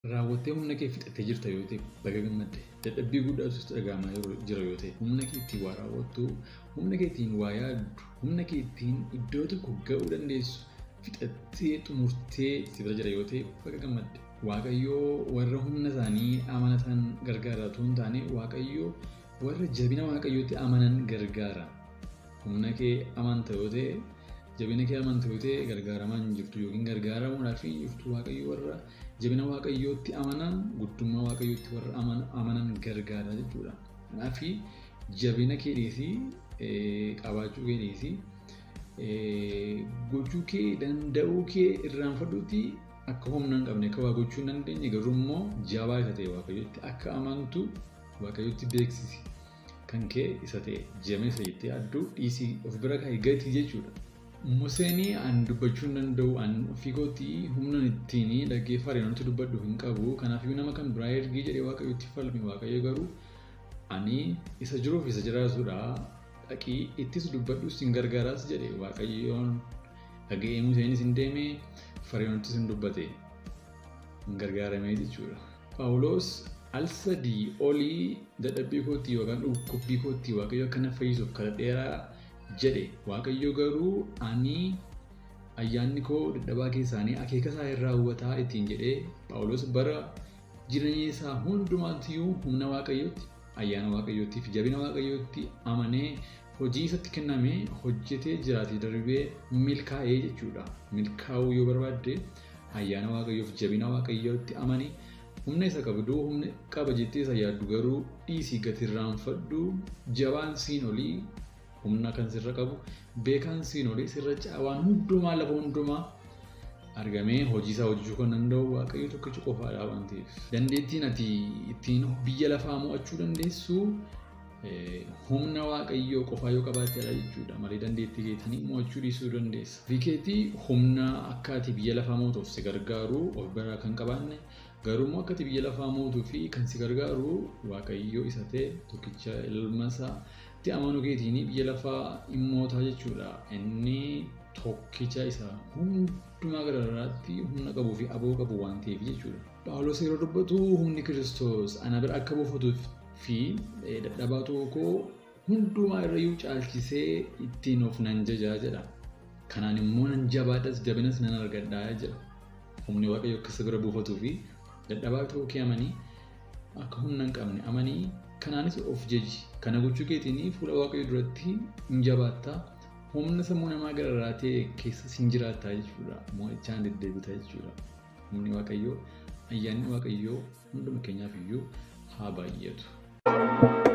raawwattee humna kee fixattee jirta yoo ta'e baga gammadde dadhabbii guddaatu dhagahamaa jira yoo ta'e humna kee ittiin waa raawwattu humna kee ittiin waa yaaddu humna kee ittiin iddoo tokko ga'uu dandeessu fixattee xumurtee si bira jira yoo ta'e baga gammadde. Waaqayyoo warra humna isaanii amanatan gargaara otoo hin taane waaqayyoo warra jabina waaqayyootti amanan gargaara. Humna kee amanta yoo ta'e jabina kee amanta yoo ta'e gargaaramaa hin jirtu yookiin gargaaramuudhaaf hin jirtu waaqayyo warra jabina waaqayyootti amanan guddummaa waaqayyootti warra amanan gargaara jechuudha. Kanaaf jabina kee dhiisii qabaachuu kee dhiisii gochuu kee danda'uu kee irraanfadhuuti akka humna hin qabne akka waa gochuu hin dandeenye garuu immoo jabaa isa ta'e waaqayyootti akka amantu waaqayyootti beeksisi. Kan kee isa ta'e jabeessa jettee adduu dhiisii of bira kaa'e gatii jechuudha. Museenii an dubbachuu hin danda'u an ofii kootii humna ittiin dhaggeeffare wanti dubbadhu hin qabu. Kanaafiyyuu nama kan biraa ergii jedhee waaqayyootti falme waaqayyo garuu ani isa jiruuf isa jiraatudha. Dhaqii ittis dubbadhus hin gargaaraas jedhe waaqayyoon dhaga'ee Museenis hin deeme Fara'oonittis hin dubbate hin gargaaramee jechuudha. Paawuloos al sadii olii dadhabbii kootii yookaan dhukkubbii kootii waaqayyo akka na fayyisuuf kadhadheeraa jedhe waaqayyo garuu ani ayyaanni koo dadhabaa keessaanii akeeka isaa irraa hubataa ittiin jedhee Paawuloos bara jireenya isaa hundumaatiyyuu humna waaqayyootti ayyaana waaqayyootti fi jabina waaqayyootti amanee hojii isatti kenname hojjetee jiraatee darbee milkaa'ee jechuudha. Milkaa'uu yoo barbaadde ayyaana waaqayyoof jabina waaqayyootti amanii humna isa qabdu humna qaba jettee isa yaaddu garuu dhiisii gati irraanfadhu jabaan siin olii humna kan sirra qabu beekaan siin olii sirra caawaan hundumaa lafa hundumaa argamee hojii isaa hojjechuu kan danda'u waaqayyo tokkicha qofaadha waan ta'eef. Dandeettiin ati ittiin biyya lafaa mo'achuu dandeessu humna waaqayyoo qofaa yoo qabaattedha jechuudha. Malee dandeettii keetiin mo'achuu dhiisuu dandeessa. Fiikeetii humna akka ati biyya lafaa mootuuf si gargaaru of biraa kan qabaanne garuu immoo akka ati biyya lafaa mootuu fi kan si gargaaru waaqayyoo isa ta'e tokkicha ilma isaa itti amanuu keetiin biyya lafaa hin mootaa jechuudha. Inni tokkicha isa hundumaa garagaraatti humna qabuu fi aboo qabu waan ta'eef jechuudha. Paawulos yeroo dubbatu humni kiristoos ana bira akka buufatuuf fi dadhabaa tokkoo hundumaa irrayyuu caalchisee ittiin of nan jajaa jedha. Kanaan immoo nan jabaadhas jabinas nan argadhaa jedha. Humni waaqayyo akka isa bira buufatuu fi dadhabaa tokko kee amanii akka humna hin qabne amanii kanaanis of jaji. Kana gochuu keetiin fuula waaqayyo duratti hin jabaattaa. Humna sammuu namaa gararraa ta'e keessa sin jiraattaa jechuudha. Mo'ichaan deddeebita jechuudha. Humni waaqayyoo ayyaanni waaqayyoo hunduma keenyaaf iyyuu haa baay'atu.